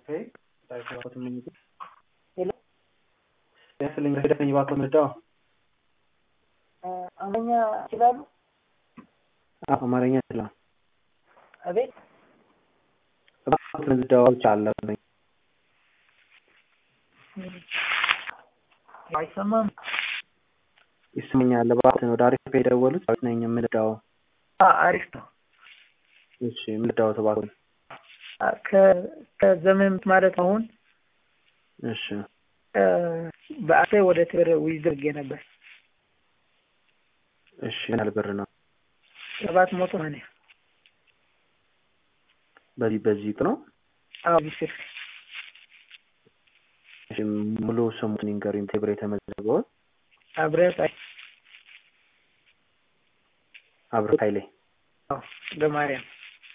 Okay. Därför har jag fått en minut. Hello? Jag förlänger hur det var kommer idag. አማርኛ ይችላሉ? አማርኛ ይችላል። አቤት እባክዎትን ልደዋወል አለብኝ። አይሰማም። ይስመኛል። እባክዎትን ወደ አሪፍ የደወሉት ዳዊት ነኝ የምልዳው። አ- አሪፍ ነው። እሺ የምልዳውት እባክዎን። አ- ከ- ከዘመን ማለት አሁን እሺ እ፣ በአሴ ወደ ትግር ውይይት ነበር እሺ ምን ያህል ብር ነው? ሰባት መቶ ሆነ። በዚህ በዚህ ነው። አዎ ቢስር እሺ ሙሉ ስሙን ይንገሩኝ። ቴብር የተመዘገበውን አብረት አይ አብረ ኃይሌ አዎ በማርያም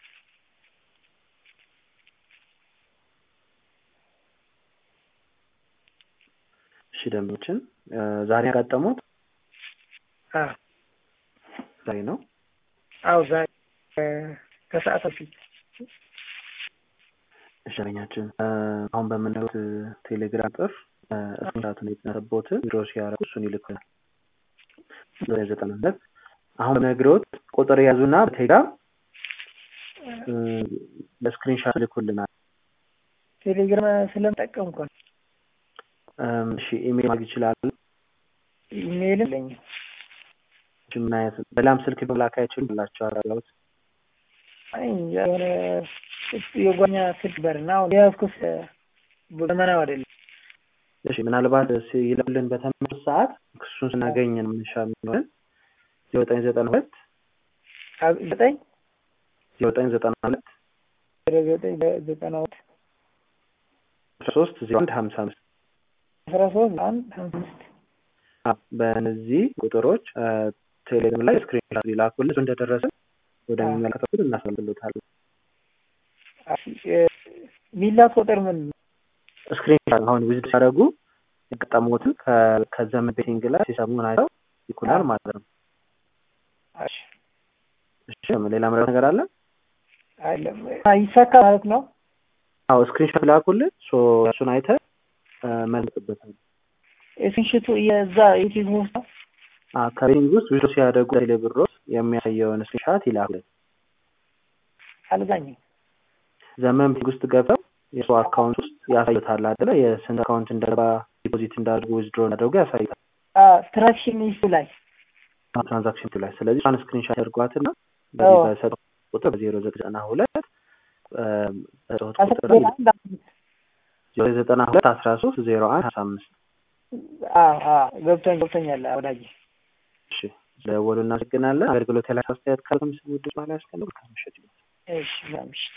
እሺ ደንበኞችን እ፣ ዛሬ ያጋጠሙት አዎ ዛሬ ነው። አዎ ዛሬ እ፣ ከሰዓት በፊት እሺ ደንበኛችን እ፣ አሁን በምንለው ቴሌግራም ጥር እስራቱን የተነረቦትን ቢሮ ሲያደርጉ እሱን ይልኩናል። ወደ ዘጠና ሁለት አሁን በነግሮት ቁጥር የያዙና በቴሌግራም እ፣ በስክሪንሻት ልኩልናል። ቴሌግራም ስለምጠቀምኩ ነው። እም፣ እሺ ኢሜል ማግኘት ይችላሉ። ኢሜይል የለኝም። እሺ ምን አይነት በላም ስልክ መላክ አይችሉም ብላቸው አራላውት አይ እንጃ የሆነ የጓኛ ስልክ በርና አሁን የያዝኩት እ፣ ዘመናዊ አይደለም። እሺ ምናልባት ይለውልን በተመለስ ሰዓት ክሱን ስናገኝን ምንሻ የሚሆንን ዘጠኝ ዘጠና ሁለት አብ- ዘጠኝ ዘጠኝ ዘጠና ሁለት ወደ ዘጠኝ ዘጠና ሁለት ሶስት ዜሮ አንድ ሀምሳ አምስት አስራ ሶስት አንድ ሀምሳ አምስት በእነዚህ ቁጥሮች እ፣ ቴሌግራም ላይ ስክሪን ሊላኩልን እሱ እንደደረሰ ወደሚመለከተው ክፍል እናስመልክሎታለን። ሚላት ቁጥር ምን ነው? ስክሪን አሁን ዊዝድ ሲያደርጉ የገጠሙትን ከ- ከዘመን ቤቲንግ ላይ ሲሰሙን አይተው ይኩናል ማለት ነው። እሺ እሺ ሌላ ምረት ነገር አለ? አይደለም ይሳካ ማለት ነው። አዎ ስክሪንሾት ላኩልን። ሶ እሱን አይተህ እ፣ መልስበታል። የስንሽቱ የዛ ዩቲዩብ ውስጥ ነው። ከቤቲንግ ውስጥ ዊዝድ ሲያደርጉ ቴሌ ብሮስ የሚያሳየውን ስክሪንሾት ይላኩልን። አልጋኝም ዘመን ቤቲንግ ውስጥ ገብተው የሰው አካውንት ውስጥ ያሳዩታል አይደለ? የስንት አካውንት እንደገባ ዲፖዚት እንዳደርጉ ዊዝድሮ እንዳደርጉ ያሳዩታል ትራክሽን ኢሹ ላይ ትራንዛክሽን ላይ። ስለዚህ እሷን ስክሪንሾት ያደርጓትና አዎ። በዚህ በሰጡት ቁጥር በዜሮ ዘጠና ሁለት በሰጡት አስራ ቁጥር ሁለት አንድ አምስት ዜሮ ዘጠና ሁለት አስራ ሶስት ዜሮ አንድ ሀምሳ አምስት አዎ አዎ ገብቶኝ ገብቶኛል ወዳጅ እሺ ደወሉ። እናመሰግናለን። አገልግሎት ያላቸው አስተያየት ካለ ምስል ውድስ ማለ ያስቀምጡ። ከምሽት እሺ ምሽት